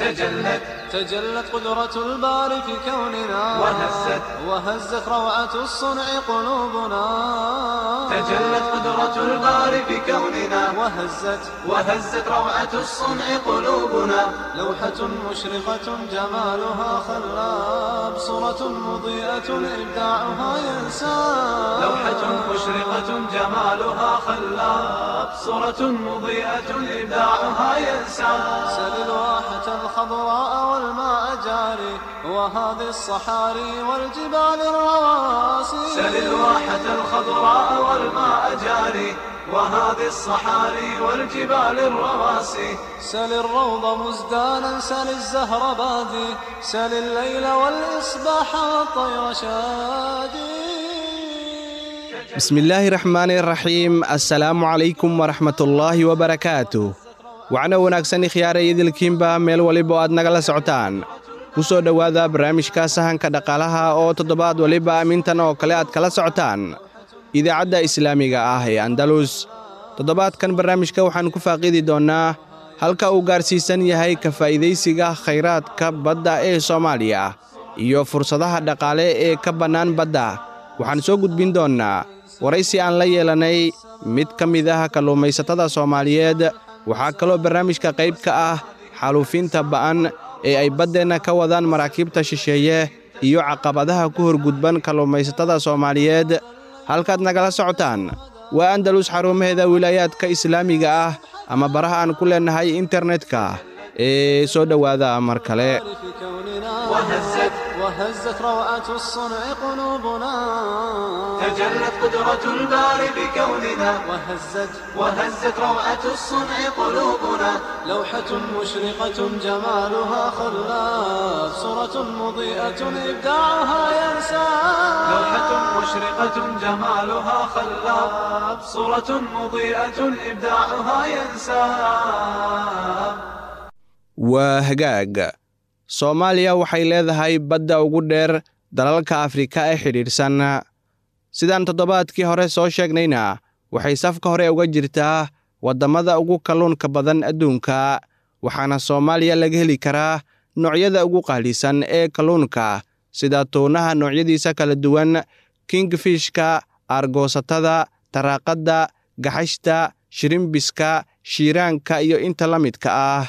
تجلت تجلت قدرة الباري في كوننا وهزت وهزت روعة الصنع قلوبنا تجلت قدرة الباري في كوننا وهزت وهزت روعة الصنع قلوبنا لوحة مشرقة جمالها خلاب صورة مضيئة إبداعها ينساب لوحة مشرقة جمالها خلاب صورة مضيئة إبداعها ينسى سل الواحة الخضراء والماء جاري وهذه الصحاري والجبال الرواسي سل الواحة الخضراء والماء جاري وهذه الصحاري والجبال الرواسي سل الروض مزدانا سل الزهر بادي سل الليل والإصباح والطير شادي bismillaahi raxmaani raxiim assalaamu calaykum waraxmatullaahi wabarakaatu wacno wanaagsan ikhyaara idilkiinba meel waliba oo aad nagala socotaan ku soo dhowaada barnaamijka sahanka dhaqaalaha oo toddobaad waliba amintan oo kale aad kala socotaan idaacadda islaamiga ah ee andalus toddobaadkan barnaamijka waxaan ku faaqiidi doonnaa halka uu gaarsiisan yahay ka faa'iidaysiga khayraadka badda ee soomaaliya iyo fursadaha dhaqaale ee ka bannaan badda waxaan soo gudbin doonnaa waraysi aan la yeelanay mid ka mid ah kalluumaysatada soomaaliyeed waxaa kaloo barnaamijka qayb ka ah xaaluufinta ba'an ee ay baddeenna ka wadaan maraakiibta shisheeye iyo caqabadaha ku horgudban kalluumaysatada soomaaliyeed halkaad nagala socotaan waa andalus xarumaheeda wilaayaadka islaamiga ah ama baraha aan ku leennahay internetka ee soo dhowaada mar kale في كوننا وهزت وهزت روعة الصنع قلوبنا تجلت قدرة الباري بكوننا وهزت وهزت روعة الصنع قلوبنا لوحة مشرقة جمالها خلاف صورة مضيئة إبداعها ينساب لوحة مشرقة جمالها خلاب صورة مضيئة إبداعها ينساب waa hagaag soomaaliya waxay leedahay badda ugu dheer dalalka afrika ee xidhiidhsan sidaan toddobaadkii hore soo sheegnayna waxay safka hore uga jirtaa waddamada ugu kalluunka badan adduunka waxaana soomaaliya laga heli karaa noocyada ugu qaalisan ee kalluunka sida tuunaha noocyadiisa kala duwan kingfishka aargoosatada taraaqadda gaxashta shirimbiska shiiraanka iyo inta la midka ah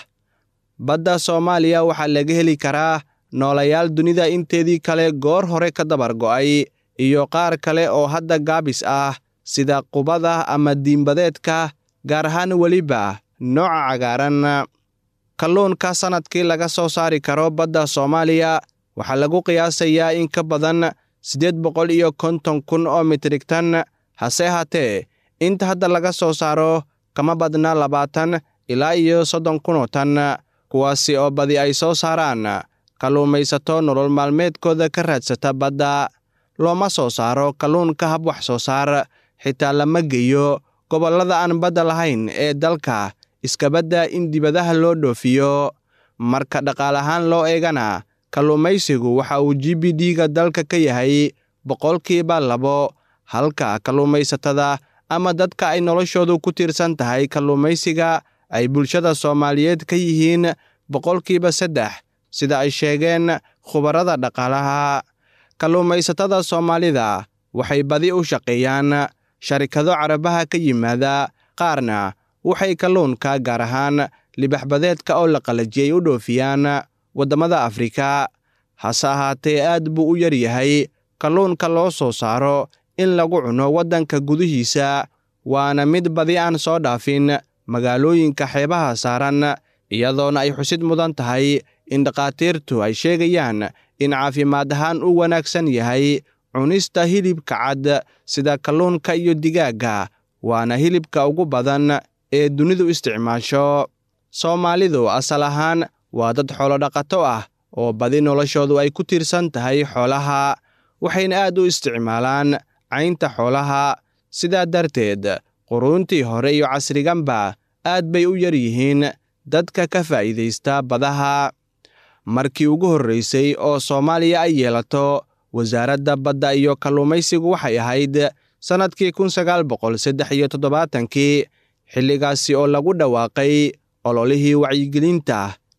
badda soomaaliya waxaa laga heli karaa noolayaal dunida inteedii kale goor hore ka dabar go'ay iyo qaar kale oo hadda gaabis ah sida qubada ama diimbadeedka gaar ahaan weliba nooca cagaaran kalluunka sannadkii laga soo saari karo badda soomaaliya waxaa lagu qiyaasayaa in ka badan siddeed boqol iyo konton kun oo mitrigtan hase haatee inta hadda laga soo saaro kama badna labaatan ilaa iyo soddon kunoo tan kuwaasi oo badi ay soo saaraan kalluumaysato nolol maalmeedkooda ka raadsata badda looma soo saaro kalluunka hab wax soo saar xitaa lama geeyo gobollada aan badda lahayn ee dalka iskabadda in dibadaha loo dhoofiyo marka dhaqaal ahaan loo eegana kalluumaysigu waxa uu g b d-ga dalka ka yahay boqolkiiba labo halka kalluumaysatada ama dadka ay noloshoodu ku tiirsan tahay kalluumaysiga ay bulshada soomaaliyeed ka yihiin boqolkiiba saddex sida ay sheegeen khubarada dhaqaalaha kalluumaysatada soomaalida waxay badi u shaqeeyaan sharikado carabaha ka yimaada qaarna waxay kalluunka gaar ahaan libaxbadeedka oo la qalajiyey u dhoofiyaan waddamada afrika hase ahaatee aad buu u yar yahay kalluunka loo soo saaro in lagu cuno waddanka gudihiisa waana mid badi aan soo dhaafin magaalooyinka xeebaha saaran iyadoona ay xusid mudan tahay in dhakhaatiirtu ay sheegayaan in caafimaad ahaan u wanaagsan yahay cunista hilibka cad sida kalluunka iyo digaagga waana hilibka ugu badan ee dunidu isticmaasho soomaalidu asal ahaan waa dad xoolodhaqato ah oo badi noloshoodu ay ku tiirsan tahay xoolaha waxayna aad u isticmaalaan caynta xoolaha sidaa darteed quruuntii hore iyo casriganba aad bay u yar yihiin dadka ka faa'iidaysta badaha markii ugu horraysay oo soomaaliya ay yeelato wasaaradda badda iyo kalluumaysigu waxay ahayd sannadkii kun sagaal boqol saddex iyo toddobaatankii xilligaasi oo lagu dhawaaqay ololihii wacyigelinta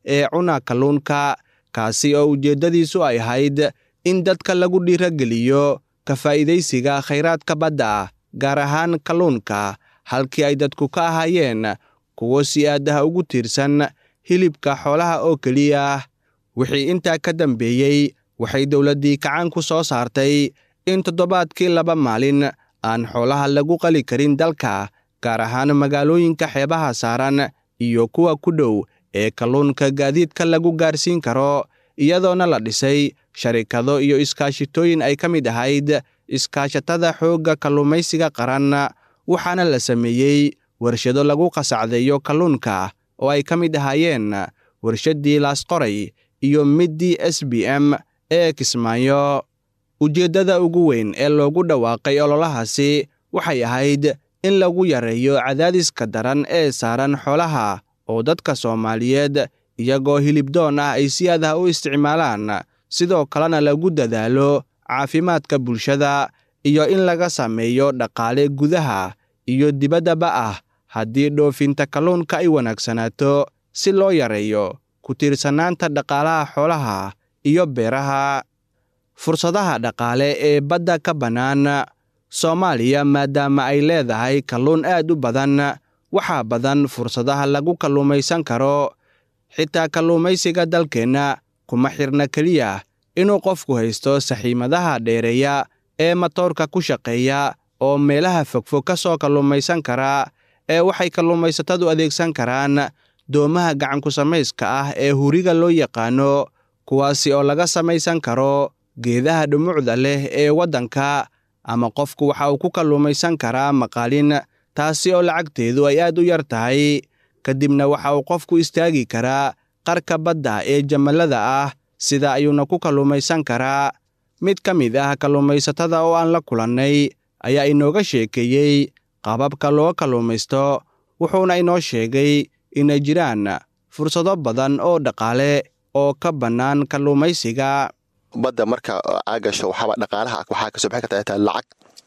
ee cuna kalluunka kaasi oo ujeeddadiisu ay ahayd in dadka lagu dhiirageliyo ka faa'iidaysiga khayraadka badda gaar ahaan kalluunka halkii ay dadku ka ahaayeen kuwo si aadaha ugu tiirsan hilibka xoolaha oo keliya wixii intaa ka dambeeyey waxay dowladdii kacaanku soo saartay in toddobaadkii laba maalin aan xoolaha lagu qali karin dalka gaar ahaan magaalooyinka xeebaha saaran iyo kuwa ku dhow ee kalluunka gaadiidka lagu gaarsiin karo iyadoona la dhisay sharikado iyo iskaashitooyin ay ka mid ahayd iskaashatada xoogga kalluumaysiga qaran waxaana la sameeyey warshado lagu qasacdeeyo kalluunka oo ay ka mid ahaayeen warshaddii laasqoray iyo middii s b m ee kismaayo ujeeddada ugu weyn ee loogu dhawaaqay ololahaasi waxay ahayd in lagu yareeyo cadaadiska daran ee saaran xoolaha oo dadka soomaaliyeed iyagoo hilibdoon ah ay si adah u isticmaalaan sidoo kalena lagu dadaalo caafimaadka bulshada iyo in laga sameeyo dhaqaale gudaha iyo dibaddaba ah haddii dhoofinta kalluunka ay wanaagsanaato si loo yareeyo ku tiirsanaanta dhaqaalaha xoolaha iyo beeraha fursadaha dhaqaale ee badda ka bannaan soomaaliya maadaama ay leedahay kalluun aad u badan waxaa badan fursadaha lagu kalluumaysan karo xitaa kalluumaysiga dalkeenna kuma xirna keliya inuu qofku haysto saxiimadaha dheereeya ee matoorka ku shaqeeya oo meelaha fogfog ka soo kalluumaysan kara ee waxay kalluumaysatadu adeegsan karaan doomaha gacanku samayska ah ee huriga loo yaqaano kuwaasi oo laga samaysan karo geedaha dhumucda leh ee waddanka ama qofku waxa uu ku kalluumaysan karaa maqaalin taasi oo lacagteedu ay aad u yar tahay kadibna waxa uu qofku istaagi karaa qarka badda ee jamallada ah sida ayuuna ku kalluumaysan karaa mid ka mid ah kalluumaysatada oo aan la kulannay ayaa inooga sheekeeyey qababka loo kalluumaysto wuxuuna inoo sheegay inay jiraan fursado badan oo dhaqaale oo ka bannaan kalluumaysiga badda marka aa gasho waxaaba dhaqaalaha waxaa kasoo bixin kartaa taa lacag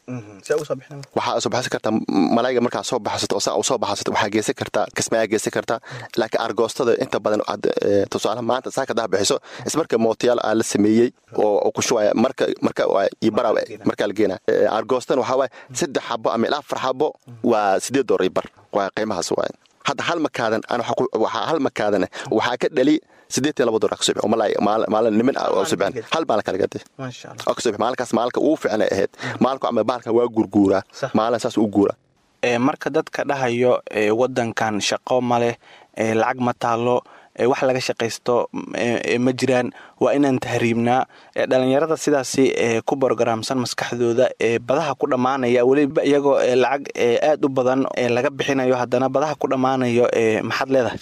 waxaa soo baxsan kartaa malayga markaa soo baxsato oo saa soo baxsato waxaa geysan kartaa kismaayaa geysan kartaa laakiin argoostada inta badan tusaalaha maanta saa kadaa bixiso ismarka mootiyaal aa la sameeyey oo ku shubaya marka marka iyo bara markaa la geenaya argoostana waxaa waaye saddex xabo ama ilaa afar xabo waa sideed doolar iyo bar waa qiimahaas waaye hadda hal makaadan waxaa hal makaadan waxaa ka dhali sideetan laba dolar kasoo maalin nimin ah oo soo bixin hal maalin kala gaday oo kasoo bixin maalinkaas maalinka ugu fiican ay ahayd maalinku ama baalkan waa gurguuraa maalin saas u guura marka dadka dhahayo wadankan shaqo ma leh lacag ma taalo wax laga shaqaysto ma jiraan waa inaan tahriibnaa dhalinyarada sidaasi ku borogaraamsan maskaxdooda badaha ku dhammaanaya weliba iyagoo lacag aad u badan laga bixinayo haddana badaha ku dhammaanayo maxaad leedahay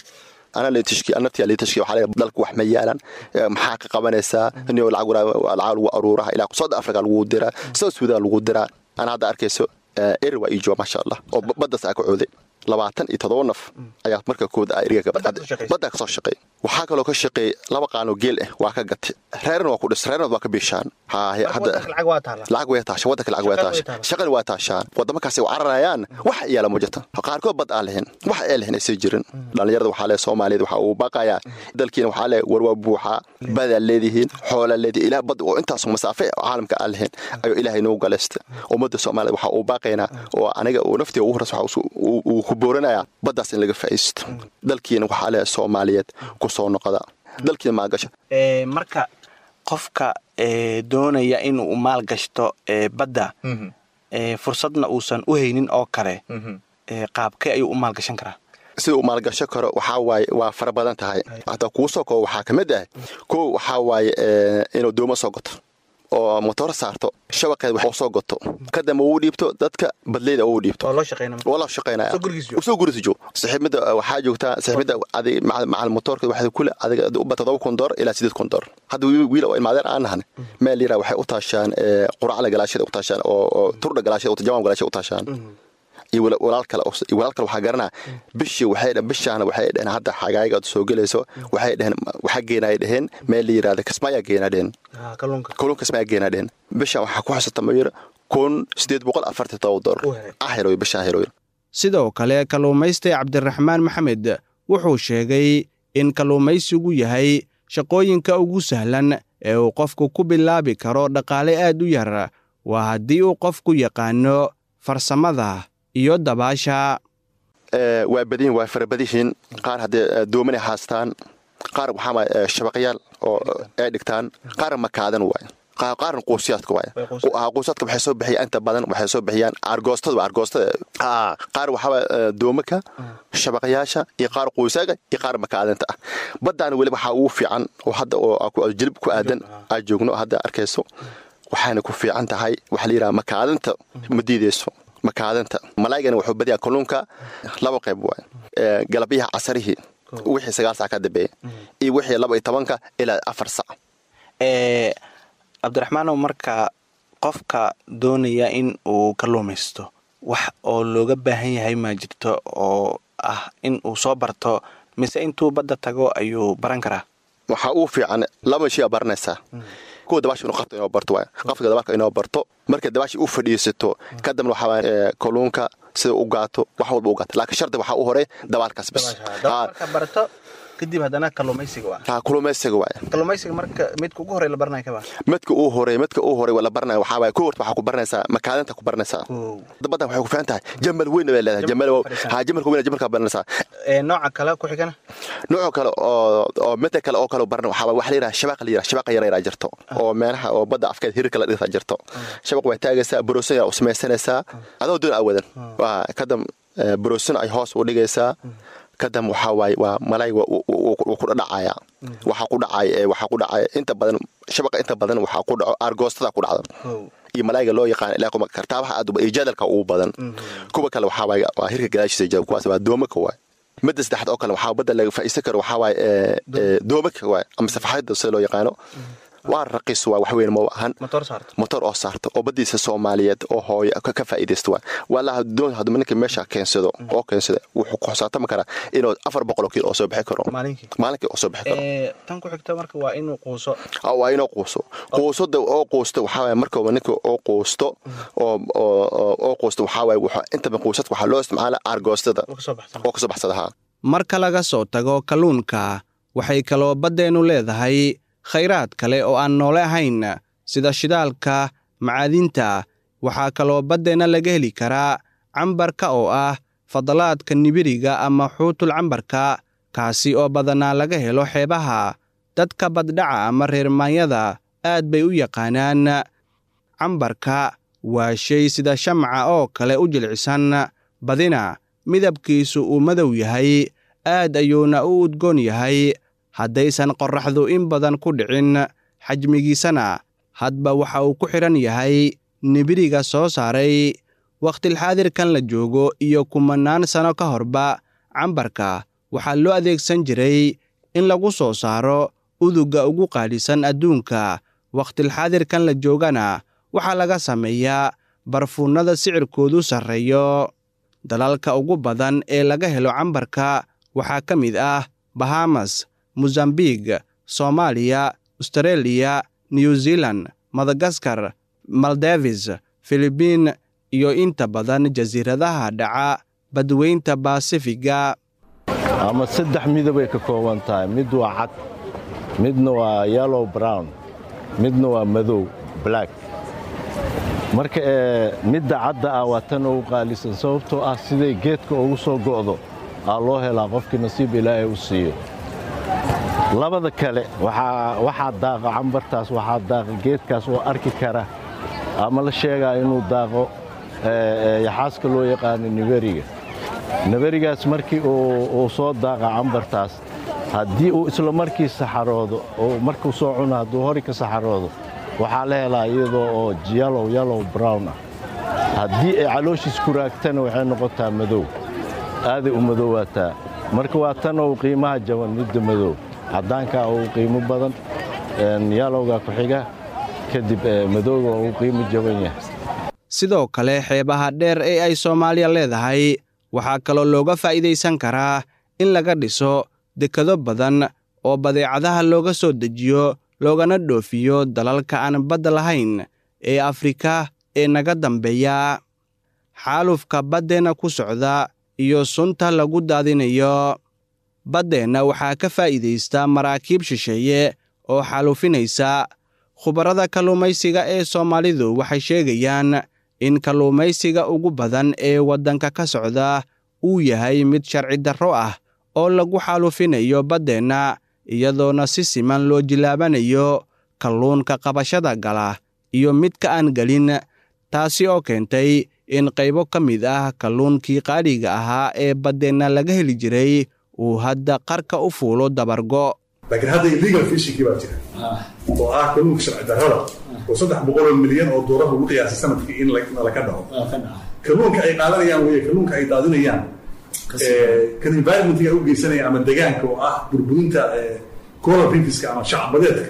dalku wax ma yaalan maxaa ka qabanaysaa lacag lagu aruuraha ilaa south africa lagu diraa south sudan lagu diraa ana hadda arkayso eri waa iijooba maasha allah oo baddaas aa ka cooday labaatan iyo todoba naf ayaa marka kood baddaa kasoo shaqeey waxaa kaloo ka shaqeey laba qaanoo geel ah waa ka gatay reerna waa ku dhis reerna waa ka biishaan lacag way taasha wadanka lacag way taasha shaqana waa taashaan wadamakaasi u cararayaan wax yaala ma jirta qaarkood bad aan lahayn wax ee lahayn aysan jirin dhallinyarada waxaa lee soomaaliyeed waxaa uu baaqayaa dalkiina waxaa lee warwaa buuxaa badaa leedihiin xoolaa leedihin ilaah bad oo intaas masaafe caalamka aan lahayn ayuu ilaahay nagu galaysta ummadda soomaaliyed waxaa uu baaqaynaa oo aniga uu naftii ugu horas uu ku booranaya baddaas in laga faa'iisto dalkiina waxaa lee soomaaliyeed ku soo noqda dalkiina maagasha marka qofka doonaya inuu maal gashto badda fursadna uusan u haynin oo kale qaabkee ayuu u maalgashan karaa sida uu maalgasho karo waxaa waaye waa fara badan tahay hataa kuu soo koo waxaa ka mid ah kow waxaa waaye inuu doomo soo goto oo motoor saarto shabaqeed wax soo goto kadamba uu dhiibto dadka badleyda uu dhiibto waa loo shaqaynaya soo gurisa joog saxiibada waxaa joogtaa saxiibada adig macal motoorka waxay kule adiga uba todoba kun door ilaa sideed kun door hadda wiil oo ilmaadeer aan nahan meel yara waxay u taashaan quracla galaashada u taashaan oo turdha galaashada jamaan galaashada u taashaan iyo walaal kale iyo walaal kale waxaa garanaa bishii waxay dhaheen bishaana waxay dhaheen hadda xagaaga soo gelayso waxay dhaheen waxaa geenaya dhaheen meel la yiraahda kasmaayaa geenaa dhaheen kalluun kasmaayaa geenaa dhaheen bishaan waxaa ku xusata mayir kun sideed boqol afartan todoba doolar ah heloy bishaan heloy sidoo kale kalluumaysta cabdiraxmaan maxamed wuxuu sheegay in kalluumaysigu yahay shaqooyinka ugu sahlan ee uu qofku ku bilaabi karo dhaqaale aad u yar waa haddii uu qofku yaqaano farsamada iyo dabaasha waa badin waa farabadihiin qaar haddee doomanay haastaan qaar waxaa shabaqyaal oo ay dhigtaan qaar makaadan waay qaarna quusiyaadka waay quusiyaadka waxay soo bixiyaan inta badan waxay soo bixiyaan argoostada argoostada qaar waxaa doomaka shabaqyaasha iyo qaar quusaaga iyo qaar makaadanta ah baddaana weli waxaa ugu fiican oo hadda oo jilib ku aadan aad joogno hadda arkayso waxaana ku fiican tahay waxaa la yidhaha makaadanta ma diideyso makaadanta malaygana wuxuu badiyaa kalluunka laba qayb waay galabyaha casarihii wixii sagaal sac ka dambeeya iyo wixii laba iyo tobanka ilaa afar sac cabdiraxmaanow marka qofka doonaya in uu kalluumaysto wax oo looga baahan yahay maa jirto oo ah in uu soo barto mise intuu badda tago ayuu baran karaa waxaa uu fiican laba shay aa baranaysaa kuwa dabaasha inuu qabto inoo barto waay qafka dabaasha inoo barto marka dabaasha u fadhiisato kadibna waxaa kalluunka sida u gaato wax walba u gaato laakiin shardi waxaa u horey dabaalkaas bis barto kadib haddana kalluumaysiga waa kalluumaysiga waay kalluumaysiga marka midka ugu horey la baranaya kaba midka uu horey midka uu horey la baranaya waxaa waay kow horta waxaa ku baranaysaa makaadanta ku baranaysaa baddan waxay ku fiican tahay jamal weyn bay leedahay jamal ha jamalka weyn jamalka baranaysaa nooca kale ku xigana nooca kale oo oo midka kale oo kale baran waxaa waxa la yidhaha shabaqa la yidhaha shabaqa yar yaraa jirto oo meelaha oo badda afkeed hirka la dhigta jirto shabaq way taagaysaa boroosin yaa u samaysanaysaa adoo doon awadan waa kadam boroosin ay hoos u dhigaysaa kadam waxaa waaye waa malayga wuu ku dhacaya waxaa ku dhacaya waxaa ku dhacaya inta badan shabaqa inta badan waxaa ku dhaco argoostada ku dhacda iyo malayga loo yaqaan ilaa kuma kartaabaha aad iyo jadalka ugu badan kuwa kale waxaa waaye waa hirka gadaashiisa jaba kuwaas waa doomaka waaye midda saddexaad oo kale waxaa badda laga faa'iisan karo waxaa waaye doomaka waaye ama safaxada sida loo yaqaano waa raqiis waa wax weyn ma ahan motor oo saarta oo badiisa soomaaliyeed oo hooyo ka faa'iidaysta waa walaa doon hadduu ninka meesha keensado oo keensada wuxuu ku xisaabtami karaa inuu afar boqol oo kiilo oo soo bixi karo maalinkii oo soo bixi karo tan ku xigta marka waa inuu quuso waa inuu quuso quusada oo quusto waxaa waaye markaba ninka oo quusto oo oo quusto waxaa waaye wuxuu intaba quusad waxaa loo isticmaala argoostada oo kasoo baxsada haa marka laga soo tago kalluunka waxay kaloo baddeennu leedahay khayraad kale oo aan noole ahayn sida shidaalka macaadinta waxaa kaloo baddeenna laga heli karaa cambarka oo ah fadalaadka nibiriga ama xuutul cambarka kaasi oo badanaa laga helo xeebaha dadka baddhaca ama reermaanyada aad bay u yaqaanaan cambarka waa shay sida shamca oo kale u jilcisan badina midabkiisu uu madow yahay aad ayuuna u udgoon yahay haddaysan qorraxdu in badan ku dhicin xajmigiisana hadba waxa uu ku xidhan yahay nibiriga soo saaray wakhtilxaadirkan la joogo iyo kumannaan sano ka horba cambarka waxaa loo adeegsan jiray in lagu soo saaro udugga ugu qaalisan adduunka wakhtilxaadirkan la joogana waxaa laga sameeyaa barfuunnada sicirkoodu sarreeyo dalalka ugu badan ee laga helo cambarka waxaa ka mid ah bahamas mosambik soomaaliya astareeliya new zealan madagaskar maldevis filibiin iyo inta badan jasiiradaha dhaca badweynta baasifiga ama saddex midabay ka kooban tahay mid waa cad midna waa yellow brown midna waa madow black marka midda cadda ah waa tan ugu qaalisan sababtoo ah siday geedka ugu soo go'do aa loo helaa qofkii nasiib ilaahay u siiyo labada kale waxaa daaqa cambartaas waxaa daaqa geedkaas oo arki kara ama la sheegaa inuu daaqo yaxaaska loo yaqaano niberiga niberigaas markii uu soo daaqa cambartaas haddii uu isla markii saxaroodo oo markuu soo cuno hadduu hori ka saxaroodo waxaa la helaa iyadoo oo yalow yalow brown ah haddii ay calooshiis ku raagtana waxay noqotaa madow aaday u madowaataa marka waa tan ou qiimaha jaban midda madow caddaankaa uu qiimo badan yalowga ku xiga kadib madowga uu qiimo jaban yahay sidoo kale xeebaha dheer ee ay soomaaliya leedahay waxaa kaloo looga faa'iidaysan karaa in laga dhiso dekado badan oo badeecadaha looga soo dejiyo loogana dhoofiyo dalalka aan badda lahayn ee afrika ee naga dambeeya xaalufka baddeenna ku socda iyo sunta lagu daadinayo baddeenna waxaa ka faa'iidaysta maraakiib shisheeye oo xaaluufinaysa khubarada kalluumaysiga ee soomaalidu waxay sheegayaan in kalluumaysiga ugu badan ee waddanka ka socda uu yahay mid sharci darro ah oo lagu xaalufinayo baddeenna iyadoona si siman loo jilaabanayo kalluunka qabashada gala iyo midka aan gelin taasi oo keentay in qaybo ka mid ah kalluunkii qaaliga ahaa ee baddeenna laga heli jiray uu hadda qarka u fuulo dabargo laakiin hadda illegal fishingkii baa jira oo ah kalluunka sharci darrada oo saddex boqol oo milyan oo doolar lagu qiyaasay sanadkii in laka dhaco kalluunka ay qaadanayaan weye kalluunka ay daadinayaan kan environmentga u geysanaya ama degaanka oo ah burburinta coral reefska ama shacbadeedka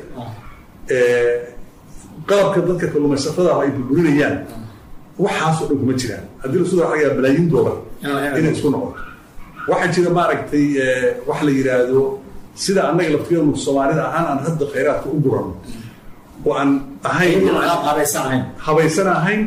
qalabka dadka kalluumaysatada ay burburinayaan waxaasoo dhan kuma jiraan haddii la soo xagaa balaayin doolar inay isku noqoto waxaa jira maaragtay wax la yidhaahdo sida annaga laftigeenu soomaalida ahaan aan hadda khayraadka u gurano oo aan ahayn habaysan ahayn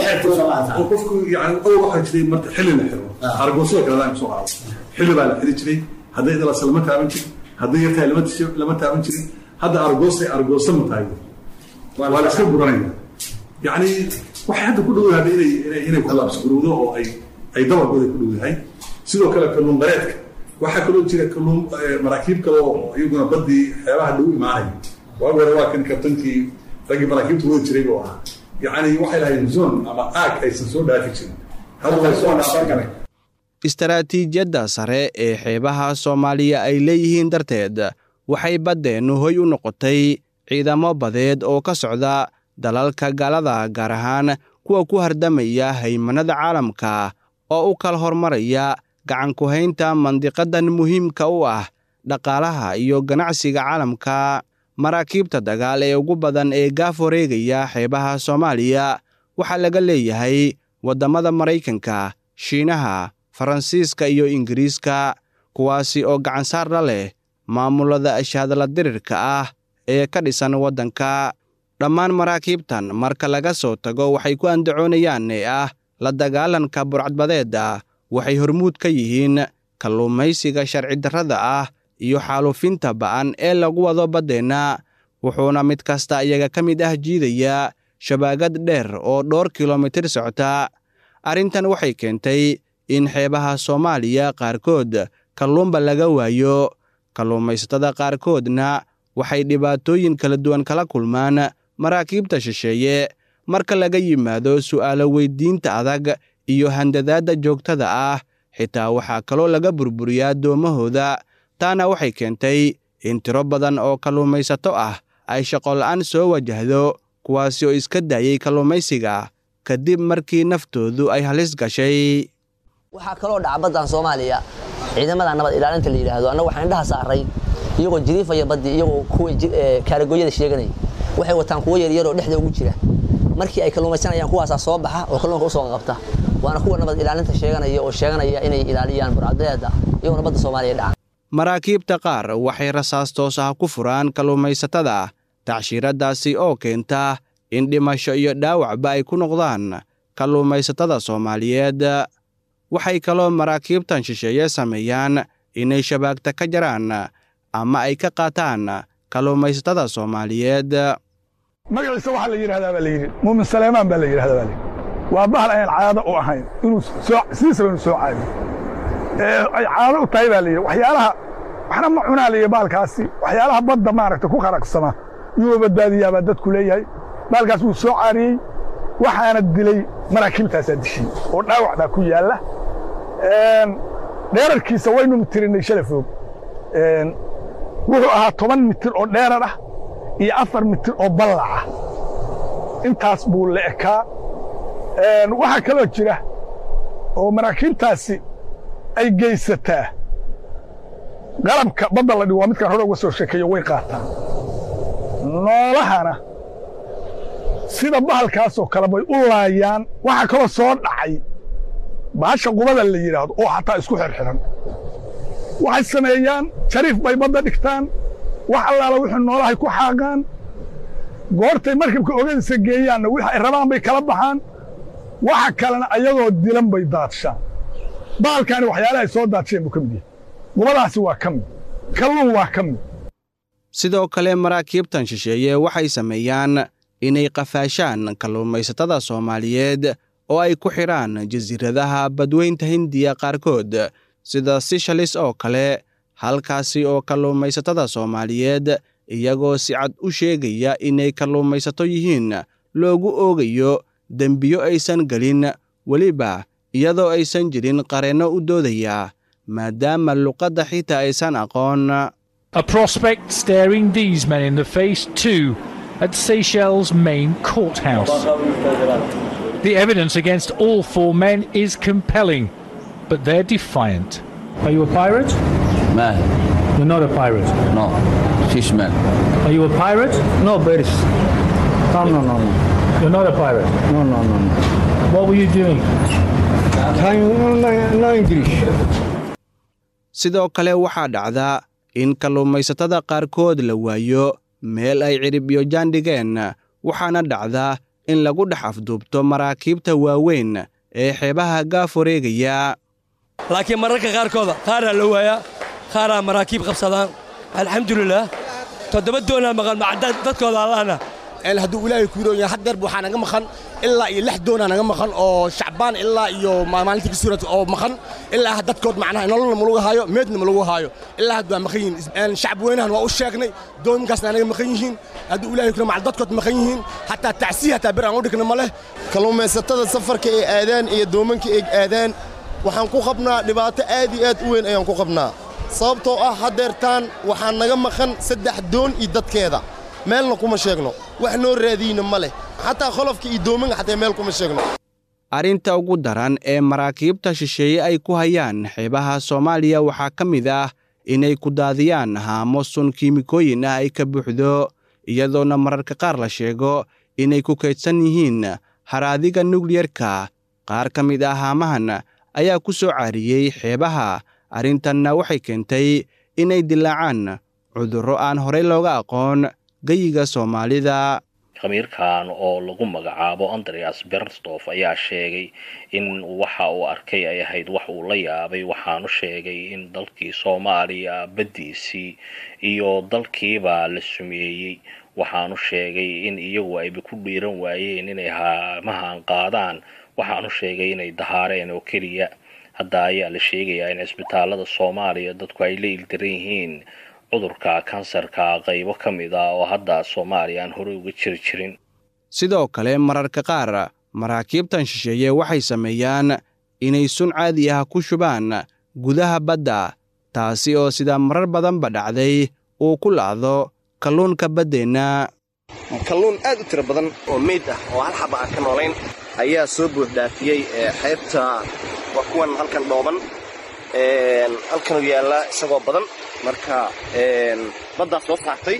oo qofku yani owl waxaa jiray marka xilli la xiro argoosada kale adaan soo qaado xilli baa la xiri jiray hadday idalasa lama taaban jirin hadday yartahay lama taaban jirin hadda argoosay argoosa ma tahay waa la iska guranaya yani waxay hadda ku dhowdahay inay inay kulaabsgurowdo oo ay ay dabarkooda ku dhowdahay sidoo kale kalluun qareedka waxaa kaloo jira kalluun maraakiib kale oo iyaguna baddii xeebaha dhow imaanaya waagi hore waa kan kabtankii raggii maraakiibta wadi jiray buu ahaa yacni waxay lahayd zone ama aag aysan soo dhaafi jirin hadda way soo dhaafan istaraatiijiyadda sare ee xeebaha soomaaliya ay leeyihiin darteed waxay baddeennu hoy u noqotay ciidamo badeed oo ka socda dalalka gaalada gaar ahaan kuwa ku hardamaya haymanada caalamka oo u kala hormaraya gacankuhaynta mandiqadan muhiimka u ah dhaqaalaha iyo ganacsiga caalamka maraakiibta dagaal ee ugu badan ee gaaf wareegaya xeebaha soomaaliya waxaa laga leeyahay waddamada maraykanka shiinaha faransiiska iyo ingiriiska kuwaasi oo gacansaar la leh maamulada ashaadla dirirka ah ee ka dhisan waddanka dhammaan maraakiibtan marka laga soo tago waxay ku andacoonayaan ee ah la dagaalanka burcadbadeedda waxay hormuud ka yihiin kalluumaysiga sharci darrada ah iyo xaalufinta ba'an ee lagu wado baddeenna wuxuuna mid kasta iyaga ka mid ah jiidaya shabaagad dheer oo dhowr kilomitir socota arrintan waxay keentay in xeebaha soomaaliya qaarkood kalluunba laga waayo kalluumaysatada qaarkoodna waxay dhibaatooyin kala duwan kala kulmaan maraakiibta shisheeye marka laga yimaado su'aalo weyddiinta adag iyo handadaadda joogtada ah xitaa waxaa kaloo laga burburiyaa doomahooda taana waxay keentay in tiro badan oo kalluumaysato ah ay shaqola'aan soo wajahdo kuwaasi oo iska daayey kalluumaysiga kadib markii naftoodu ay halis gashay waxaa kaloo dhaca baddan soomaaliya ciidamada nabad ilaalinta la yidhaahdo annaga waxaan indhaha saaray iyagoo jiriifaya baddii iyagoo kuwa kaaragooyada sheeganaya waxay wataan kuwo yaryar oo dhexda ugu jira markii ay kalluumaysanayaan kuwaasaa soo baxa oo kalluunka usoo qabta waana kuwa nabad ilaalinta sheeganaya oo sheeganaya inay ilaaliyaan burcadbeeda iyagoona badda soomaaliya dhacan maraakiibta qaar waxay rasaas toos ah ku furaan kalluumaysatada tacshiiradaasi oo keenta in dhimasho iyo dhaawacba ay ku noqdaan kalluumaysatada soomaaliyeed waxay kaloo maraakiibtan shisheeye sameeyaan inay shabaagta ka jaraan ama ay ka qaataan kalluumaysatada soomaaliyeed magaciisa waxaa la yidhahdaa baa layidhi muumin saleymaan baa la yidhahdaa baa layidhi waa bahal ayaan caado u ahayn inuu soo sidiisaba inuu soo caadiyo ee ay caado u tahay baa layidhi waxyaalaha waxna ma cunaa layidhi baalkaasi waxyaalaha badda maaragta ku qaraqsama yuu badbaadiyaa baa dadku leeyahay baalkaas wuu soo caariyey waxaana dilay maraakiibtaasaa dishay oo dhaawac baa ku yaalla dheerarkiisa waynu tirinay shala foog wuxuu ahaa toban mitir oo dheerar ah iyo afar mitir oo ballac ah intaas buu la ekaa waxaa kaloo jira oo maraakiibtaasi ay geysataa qalabka badda la dhigo waa midkaan hore uga soo sheekeeyo way qaataan noolahana sida bahalkaasoo kale bay u laayaan waxaa kaloo soo dhacay bahasha qubada la yidhaahdo oo xataa isku xirxiran waxay sameeyaan jariif bay badda dhigtaan wax allaala wixii noolahay ku xaaqaan goortay markabka ogadiisa geeyaanna wix ay rabaan bay kala baxaan waxa kalena ayagoo dilan bay daadshaan bahalkaani waxyaalaha ay soo daadsheen buu ka mid yahay gubadaasi waa ka mid kalluun waa ka mid sidoo kale maraakiibtan shisheeye waxay sameeyaan inay qafaashaan kalluumaysatada soomaaliyeed oo ay ku xidhaan jasiiradaha badweynta hindiya qaarkood sida sishalis oo kale halkaasi oo kalluumaysatada soomaaliyeed iyagoo si cad u sheegaya inay kalluumaysato yihiin loogu oogayo dembiyo aysan gelin weliba iyadoo aysan jirin qareenno u doodaya maadaama luqadda xitaa aysan aqoon A prospect staring these men in the face, too, at Seychelles' main courthouse. The evidence against all four men is compelling, but they're defiant. Are you a pirate? Man, You're not a pirate. no, fishman. Are you a pirate? No, Paris. No, no, no, no. You're not a pirate. No, no, no, no. What were you doing? Time, no, no English. sidoo kale waxaa dhacda in kalluumaysatada qaarkood la waayo meel ay ciribyo jaandhigeen waxaana dhacda in lagu dhex afduubto maraakiibta waaweyn ee xeebaha gaaf wareegaya laakiin mararka qaarkooda qaaraa la waayaa qaaraa maraakiib qabsadaan alxamdulilaah toddoba doonaa maqan macadad dadkooda allahna hadduu ilaahay ku yidhooya haddeer waxaa naga maqan ilaa iyo lix doonaa naga maqan oo shacbaan ilaa iyo maalintii kasuurat oo maqan ilaa dadkood macnaha nololna ma lagu haayo meedna ma lagu haayo ilaa hadda waa maqan yihiin shacab weynahan waa u sheegnay doominkaasna anaga maqan yihiin hadduu ilaahay kuna macal dadkood maqan yihiin hataa tacsiya hataa bir aan u dhigna ma leh kalluumaysatada safarka ay aadaan iyo doomanka ay aadaan waxaan ku qabnaa dhibaato aad iyo aad u weyn ayaan ku qabnaa sababtoo ah haddeertaan waxaa naga maqan saddex doon iyo dadkeeda meelna kuma sheegno wax noo raadiyna ma leh xataa qolofka iyo doomanka xataa meel kuma sheegno arrinta ugu daran ee maraakiibta shisheeye ay ku hayaan xeebaha soomaaliya waxaa ka mid ah inay ku daadiyaan haamo sun kiimikooyin ah ay ka buuxdo iyadoona mararka qaar la sheego inay ku kaydsan yihiin haraadiga nukliyerka qaar ka mid ah haamahan ayaa ku soo caariyey xeebaha arrintanna waxay keentay inay dilaacaan cudurro aan horey looga aqoon geyiga soomaalida khamiirkan oo lagu magacaabo andreas berstof ayaa sheegay in waxa uu arkay ay ahayd wax uu la yaabay waxaanu sheegay in dalkii soomaaliya baddiisii iyo dalkiiba la sumeeyey waxaanu sheegay in iyagu ayba ku dhiiran waayeen inay haamahan qaadaan waxaanu sheegay inay dahaareen oo keliya hadda ayaa la sheegayaa in cisbitaalada soomaaliya dadku ay la ildaran yihiin cudurka kansarka qaybo ka mid ah oo hadda soomaaliya aan horey uga jiri jirin sidoo kale mararka qaar maraakiibtan shisheeye waxay sameeyaan inay sun caadi ah ku shubaan gudaha badda taasi oo sida marar badanba dhacday uu ku lacdo kalluunka baddeenna kalluun aad u tiro badan oo meyd ah oo hal xaba aan ka noolayn ayaa soo buuxdhaafiyey xeebta waa kuwan halkan dhooban halkanuu yaallaa isagoo badan marka baddaa soo saartay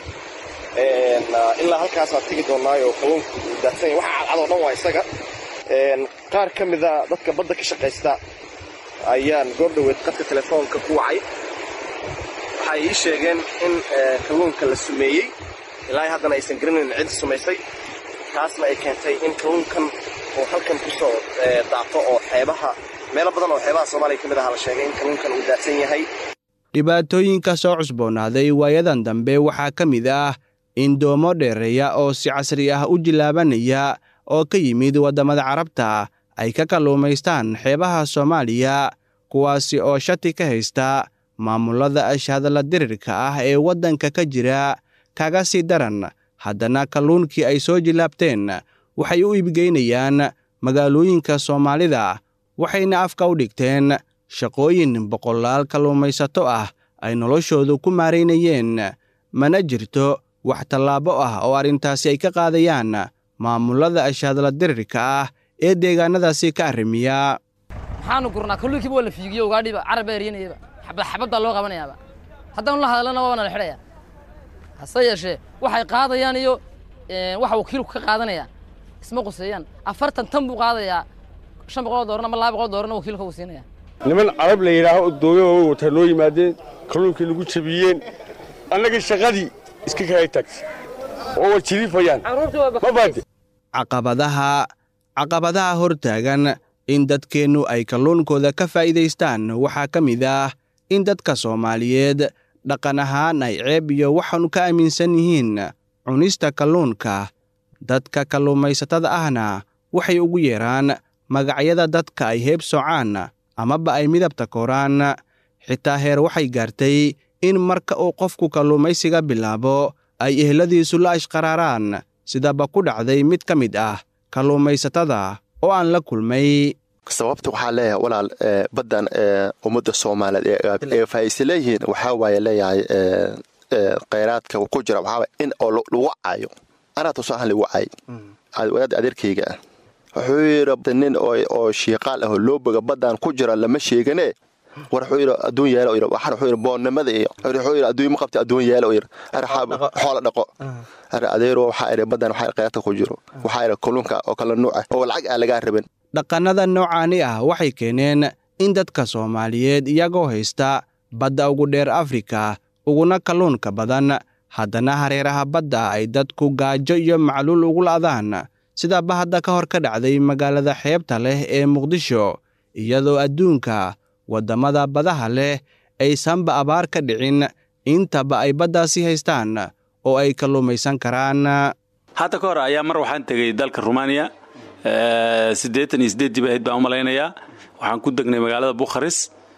ilaa halkaasaa tegi doonaayo kalluunka uu daadsanya waxa cadcadoo dhan waa isaga qaar ka mida dadka badda ka shaqaysta ayaan goordhoweed qadka telefoonka ku wacay waxay ii sheegeen in kalluunka la sumeeyey ilaa haddana aysan garanayn cid sumaysay taasna ay keentay in kalluunkan uu halkan ku soo daato oo xeebaha meelo badan oo xeebaha soomaaliya ka mid aha la sheegay in kalluunkan uu daadsan yahay dhibaatooyinka soo cusboonaaday waayadan dambe waxaa ka mid ah in doomo dheereeya oo si casri ah u jilaabanaya oo ka yimid waddamada carabta ay ka kalluumaystaan xeebaha soomaaliya kuwaasi oo shati ka haysta maamullada ashhadalla dirirka ah ee waddanka ka jira kaga sii daran haddana kalluunkii ay soo jilaabteen waxay u iibgeynayaan magaalooyinka soomaalida waxayna afka u dhigteen shaqooyin boqolaal kalluumaysato ah ay noloshoodu ku maaraynayeen mana jirto wax tallaabo ah oo arrintaasi ay ka qaadayaan maamullada ashhadalla dirirka ah ee deegaannadaasi ka arrimiya maxaanu gurnaa kalluunkiiba waa la fiigiyo ugaadhiba carabba eryanayaba xabad xabaddaa loo qabanayaaba haddaanu la hadlana waana la xidhaya hase yeeshee waxay qaadayaan iyo waxa wakiilku ka qaadanaya isma quseeyaan afartan tan buu qaadayaa shan boqol oo dooran ama laba boqol oo dooranna wakiilka uu siinaya niman carab la yidhaaho dooyo way wataa noo yimaadeen kalluunkii nagu jabiyeen annaga shaqadii iska kala tagtay oo waa jiriifayaan ma baade caqabadaha caqabadaha hortaagan in dadkeennu ay kalluunkooda ka faa'iidaystaan waxaa ka mid ah in dadka soomaaliyeed dhaqan ahaan ay ceeb iyo waxaanu ka aaminsan yihiin cunista kalluunka dadka kalluumaysatada ahna waxay ugu yeeraan magacyada dadka ay heeb socaan amaba ay midabta koraan xitaa heer waxay gaartay in marka uu qofku kalluumaysiga bilaabo ay ehladiisu la ashqaraaraan sidaba ku dhacday mid ka mid ah kalluumaysatada oo aan la kulmay sababta waxaa leeyahay walaal baddan ummadda soomaaliyeed ee faa'ise leeyihiin waxaa waaye leeyahay khayraadka ku jira waxaa in oo lagu caayo anaa tuso ahaan lagu caay wadaad adeerkayga ah wuxuu yidhi nin oo shiiqaal ah oo looboga baddan ku jira lama sheegane war wuxuu yidhi adduun yeelo yidhi waxaan wuxuu yidhi boonnimada iyo wuxuu yidhi adduun ma qabta adduun yeelo yidhi xoola dhaqo adeero waxaa idhi baddan waxaa khayraadka ku jiro waxaa idhi kalluunka oo kala nuuc ah oo lacag aan lagaa rabin dhaqannada noocaani ah waxay keeneen in dadka soomaaliyeed iyagoo haysta badda ugu dheer afrika uguna kalluunka badan haddana hareeraha badda ay dadku gaajo iyo macluul ugu la'daan sidaaba hadda ka hor ka dhacday magaalada xeebta leh ee muqdisho iyadoo adduunka waddamada badaha leh aysanba abaar ka dhicin intaba ay baddaasi haystaan oo ay kalluumaysan karaan hadda ka hor ayaa mar waxaan tegey dalka rumaaniya siddeetan iyo siddeeddii bay ahayd baan u malaynayaa waxaan ku degnay magaalada bukharis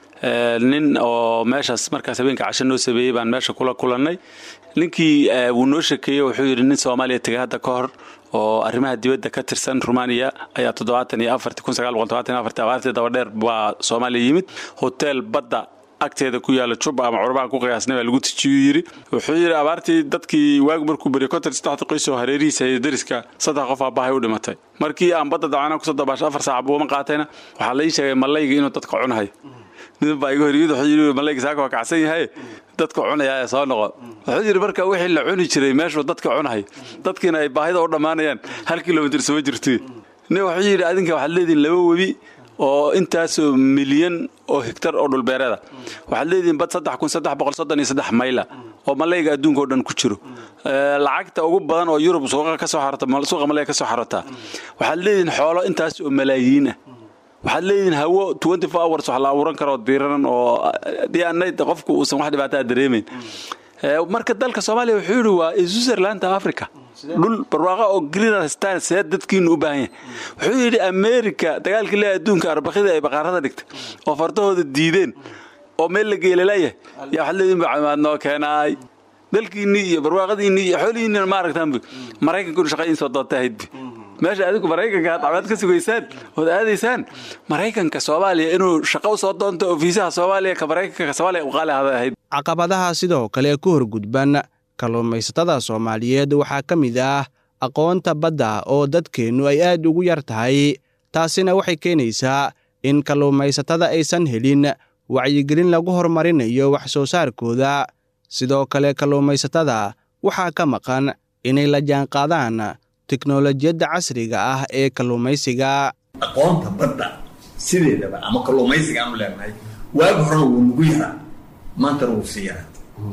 nin oo meeshaas markaas habeenka casho noo sameeyey baan meesha kula kulannay ninkii wuu noo shekeeyey wuxuu yidhi nin soomaaliya tegay hadda ka hor oo arrimaha dibadda ka tirsan rumaaniya ayaa toddobaatan iyo afartii kun sagaal boqol todobaatan iyo afartii abaartii dabadheer baa soomaaliya yimid hotel badda agteeda ku yaala juba ama curbaan ku qiyaasnay baa lagu tijiyuu yidhi wuxuu yidhi abaartii dadkii waagu markuu beriyo konton saddexda qoys oo hareerihiisa iyo deriska saddex qof aabahay u dhimatay markii aan badda dacana kusoo dabaasho afar saac buuma qaatayna waxaa la ii sheegay malayga inuu dadka cunahay nin baa iga horyimid wuxuu yidhi malayga saaka waa kacsan yahay dadka cunaya ee soo noqo wuxuu yidhi marka wixii la cuni jiray meeshuu dadka cunahay dadkiina ay baahida u dhammaanayaan hal kilomitir soo jirtay nin wuxuu yidhi adinka waxaad leedihin laba webi oo intaasoo milyan oo hegtar oo dhulbeereeda waxaad leedihiin bad saddex kun saddex boqol soddon iyo saddex mayla oo malayga adduunka oo dhan ku jiro lacagta ugu badan oo yurub suuqa ka soo xarata suuqa malayga ka soo xarataa waxaad leedihiin xoolo intaas oo malaayiin ah waxaad leedihiin hawo twenty four hours wax la abuuran karo diiranan oo dhiyaanayd qofku uusan wax dhibaataa dareemayn marka dalka soomaaliya wuxuu yidhi waa switzerlanda africa dhul barwaaqa oo greenerstan see dadkiinu u baahan yahay wuxuu yidhi america dagaalkii le adduunka arbakida ay baqaarada dhigtay oo fardahooda diideen oo meel la geelalayahay yaa waxaad leedihin bacamaad noo keenaay dalkiinnii iyo barwaaqadiinnii iyo xoolihiinniina ma aragtaanbu maraykankunu shaqa in soo doonta ahaydbi meesha adigu maraykanka aad cabaad ka sugaysaan ood aadaysaan maraykanka soomaaliya inuu shaqo u soo doonto oo fiisaha soomaaliya ka maraykanka soomaaliya u qaali ahada ahayd caqabadaha sidoo kale ku horgudban kalluumaysatada soomaaliyeed waxaa ka mid ah aqoonta badda oo dadkeennu ay aad ugu yar tahay taasina waxay keenaysaa in kalluumaysatada aysan helin wacyigelin lagu horumarinayo wax soo saarkooda sidoo kale kalluumaysatada waxaa ka maqan inay la jaanqaadaan teknolojiyadda casriga ah ee kalluumaysiga aqoonta badda sideedaba ama kalluumaysiga aanu leenahay waagi horena wuu nagu yaraa maantana wuu sii yaraa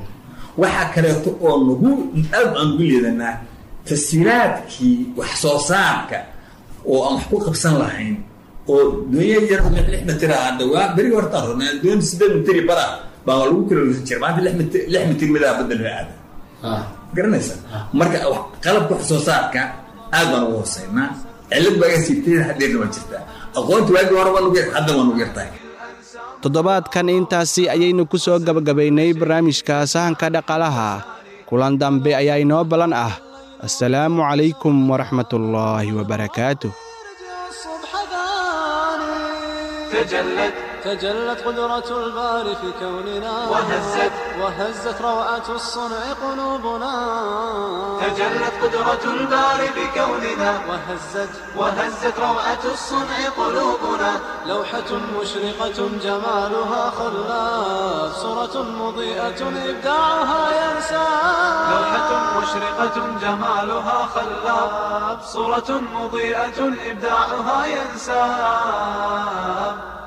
waxaa kaleeto oo nagu aad aan ugu leedanaa tashiiraadkii wax soo saarka oo aan wax ku qabsan lahayn oo dunya yar lix mitir ah hadda waa berigi hortaan rabnaa doon sideed mitiri bara baa lagu kilolsan jira maanta lix mitir lix mitir midaa badda loo aada garanaysa marka qalabka wax soo saarka aad baan ugu hooseynaa cilad baaga siibtayda haddeerna waa jirtaa aqoonta waagii hore waa nugu yar hadda waa nugu yartahay toddobaadkan intaasi ayaynu ku soo gabagabaynay barnaamijka sahanka dhaqaalaha kulan dambe ayaa inoo ballan ah assalaamu calaykum waraxmatullaahi wabarakaatuh تجلت تجلت قدرة الباري في كوننا وهزت وهزت روعة الصنع قلوبنا تجلت قدرة الباري بكوننا وهزت وهزت روعة الصنع قلوبنا لوحة مشرقة جمالها خلاف صورة مضيئة إبداعها ينسى لوحة مشرقة جمالها خلاب صورة مضيئة إبداعها ينساب